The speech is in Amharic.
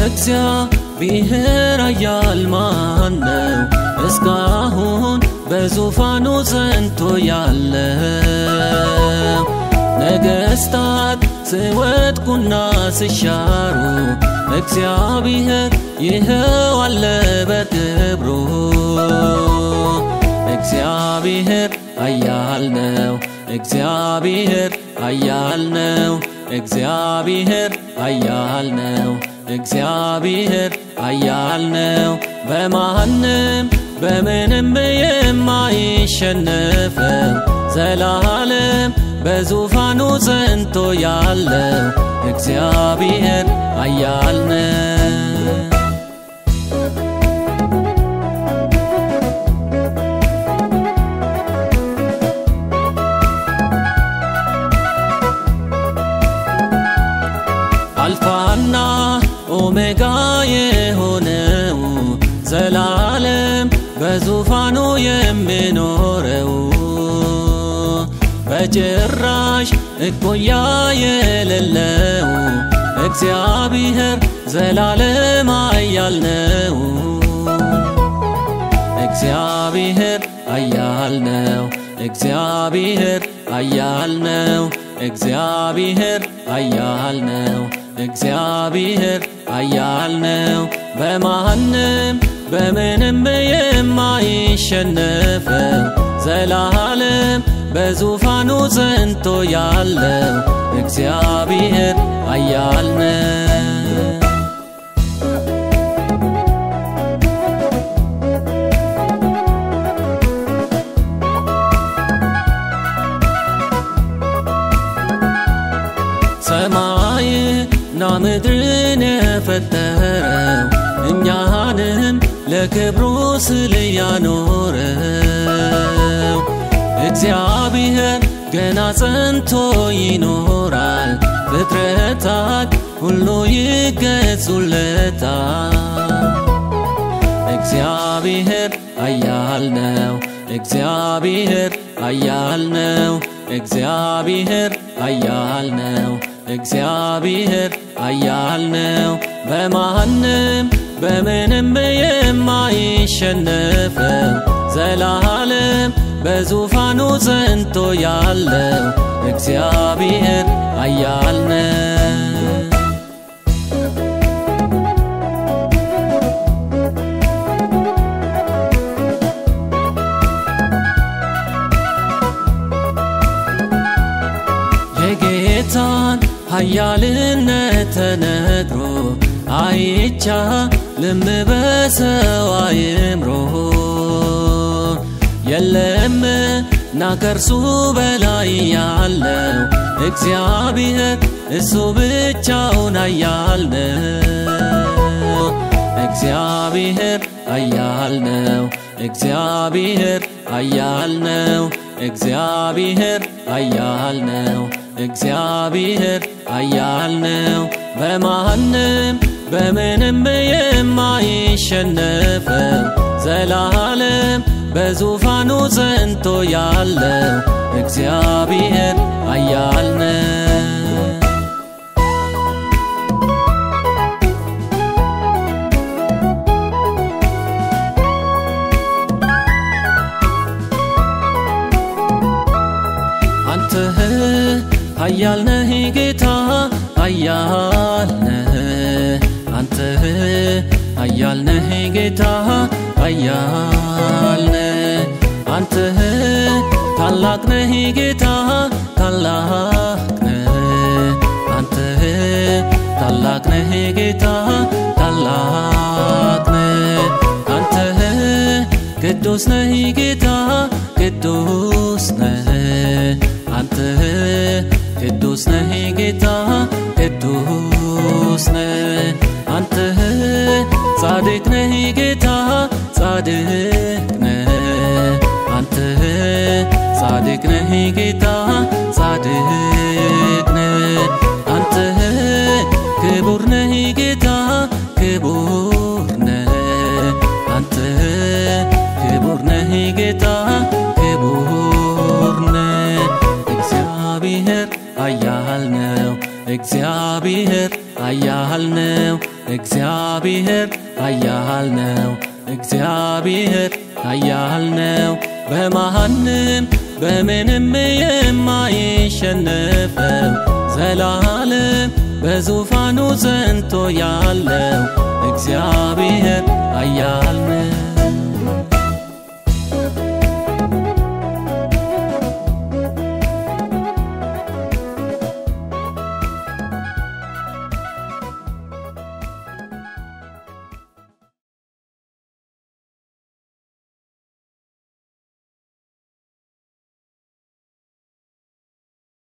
እግዚአብሔር ኃያል ማን ነው? እስካሁን በዙፋኑ ጸንቶ ያለው ነገሥታት ሲወድቁና ሲሻሩ እግዚአብሔር ይኸው አለ በክብሩ። እግዚአብሔር ኃያል ነው። እግዚአብሔር ኃያል ነው። እግዚአብሔር ኃያል ነው። እግዚአብሔር ኃያል ነው። በማንም በምንም የማይሸነፈው ዘላለም በዙፋኑ ጸንቶ ያለው እግዚአብሔር ኃያል ነው። አልፋና ኦሜጋ የሆነው ዘላለም በዙፋኑ የሚኖረው በጭራሽ እኩያ የሌለው እግዚአብሔር ዘላለም ኃያል ነው። እግዚአብሔር ኃያል ነው። እግዚአብሔር ኃያል ነው። እግዚአብሔር ኃያል ነው። እግዚአብሔር ኃያል ነው። በማንም በምንም የማይሸነፈው ዘላለም በዙፋኑ ጸንቶ ያለው እግዚአብሔር ኃያል ነው። ሰማይና ምድርን የፈጠረው እኛንም ለክብሩ ስል ያኖረው እግዚአብሔር ገና ጸንቶ ይኖራል። ፍጥረታት ሁሉ ይገዙለታል። እግዚአብሔር ኃያል ነው። እግዚአብሔር ኃያል ነው። እግዚአብሔር ኃያል ነው። እግዚአብሔር ኃያል ነው። በማንም በምንም የማይሸነፈው ዘላለም በዙፋኑ ጸንቶ ያለው እግዚአብሔር ኃያል ነው። የጌታን ኃያልነት ተነግሮ አይቻልም በሰው አእምሮ የለምና ከእርሱ በላይ ያለው እግዚአብሔር እሱ ብቻውን ኃያል ነው። እግዚአብሔር ኃያል ነው። እግዚአብሔር ኃያል ነው። እግዚአብሔር ኃያል ነው። እግዚአብሔር ኃያል ነው። በማንም በምንም የማይሸነፈው ዘላለም በዙፋኑ ጸንቶ ያለው እግዚአብሔር ኃያል ነው። አንተ ኃያል ነህ ጌታ ኃያል ነህ አንተ ኃያል ነህ ጌታ ኃያል ነህ አንተ ታላቅ ነህ ጌታ ታላቅ ነህ አንተ ታላቅ ነህ ጌታ ታላቅ ነህ አንተ ቅዱስ ነህ ጌታ ቅዱስ ነህ አንተ ቅዱስ ነህ ጌታ ቅዱስ ነህ አንተ ጻድቅ ነህ ጌታ ጻድቅ ነህ አንተ ጻድቅ ነህ ጌታ ጻድቅ ነህ አንተ ክቡር ነህ ጌታ ክቡር ነህ አንተ ክቡር ነህ ጌታ ክቡር ነህ እግዚአብሔር ኃያል ነው እግዚአብሔር ኃያል ነው እግዚአብሔር ኃያል ነው እግዚአብሔር ኃያል ነው በማንም በምንም የማይሸነፈው ዘላለም በዙፋኑ ጸንቶ ያለው እግዚአብሔር ኃያል ነው